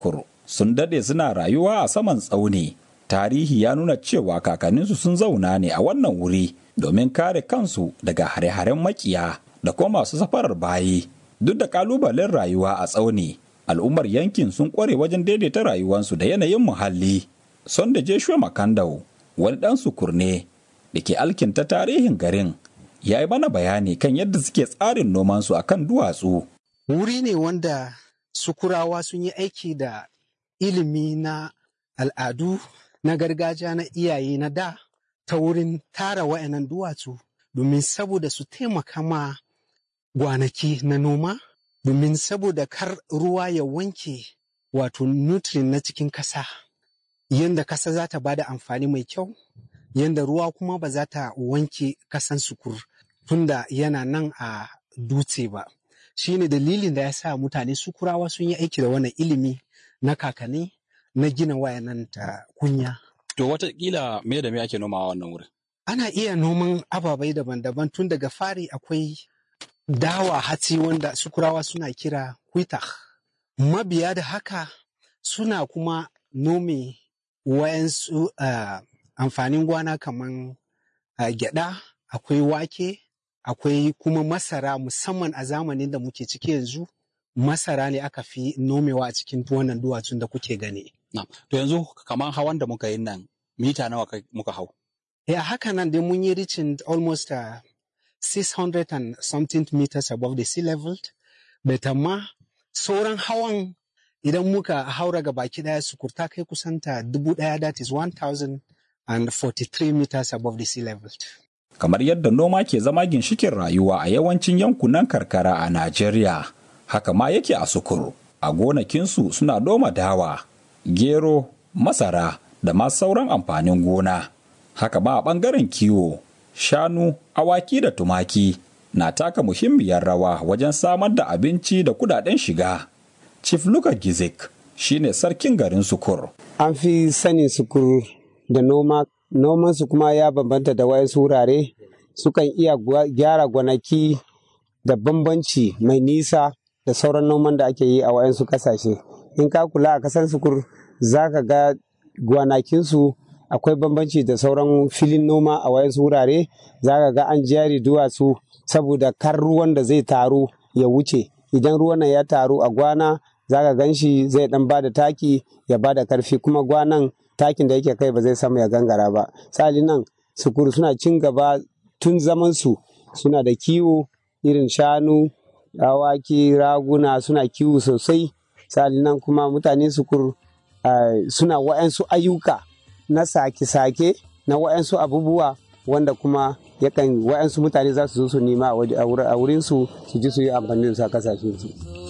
sukur sun dade suna rayuwa a saman tsauni tarihi ya nuna cewa kakanninsu sun zauna ne a wannan wuri domin kare kansu daga hare-haren makiya da kuma masu safarar bayi duk da kalubalen rayuwa a tsauni al'ummar yankin sun kware wajen daidaita rayuwarsu da yanayin muhalli son da Joshua Makandau wani dan sukur ne da ke alkinta tarihin garin ya yi mana bayani kan yadda suke tsarin nomansu a kan duwatsu. Wuri ne wanda sukurawa sun yi aiki da ilimi na al'adu na gargajiya na iyaye na da ta wurin tara wa'annan duwatsu domin saboda su taimaka ma gwanaki na noma domin saboda kar ruwa ya wanke wato nutrient na cikin kasa yadda kasa za ta bada amfani mai kyau yadda ruwa kuma ba za ta wanke kasan sukur tunda yana nan a dutse ba shi ne dalilin da ya sa mutane sukurawa sun yi aiki da wannan ilimi na kakanni na gina wayanan ta kunya To watakila me da me ake nomawa wannan wurin? ana iya noman ababai daban-daban tun daga fari akwai dawa hatsi wanda sukurawa suna kira kwita mabiya da haka suna kuma nome wayansu uh, amfanin gwana kaman uh, gyada akwai wake akwai kuma masara musamman a zamanin da muke ciki yanzu masara ne aka fi nomewa a cikin wannan duwatsun da kuke gani Na. To yanzu kamar hawan da muka yi nan mita nawa kai- muka hau? ya haka nan dai mun yi reaching almost uh, 600 and something meters above the sea level but amma sauran hawan idan muka haura ga baki daya sukurta kai kusanta dubu daya that is 1043 meters above the sea level Kamar yadda noma ke zama ginshikin rayuwa a yawancin yankunan karkara a Najeriya, haka ma yake a sukur. A gonakinsu suna noma dawa, gero, masara da ma sauran amfanin gona. Haka ma a ɓangaren kiwo, shanu, awaki da tumaki na taka muhimmiyar rawa wajen samar da abinci da kudaden shiga. Chief Luka Gizik shine sarkin garin sukur. an fi sanin sukur da noma nomansu kuma ya bambanta da wayansu wurare sukan iya gwa- gyara gwanaki da bambanci mai nisa da sauran noman da ake yi a wayansu kasashe in ka kula a kasan sukur za ka ga gwanakinsu akwai bambanci da sauran filin noma a wayansu wurare za ka ga an jari duwatsu saboda kar ruwan da zai taru ya wuce idan ruwan nan ya taru a gwana za ka gan shi zai dan bada taki ya bada karfi kuma gwanan takin da yake kai ba zai samu ya gangara ba sali nan sukuru suna cin gaba tun zaman su suna da kiwo irin shanu awaki raguna suna kiwo sosai sali nan kuma mutane sukur uh, suna wa'yansu ayyuka na sake-sake na wa'yansu abubuwa wanda kuma yakan wa'yansu mutane za su zo su nema a waje- a wurinsu su ji su yi amfani da su a kasashensu.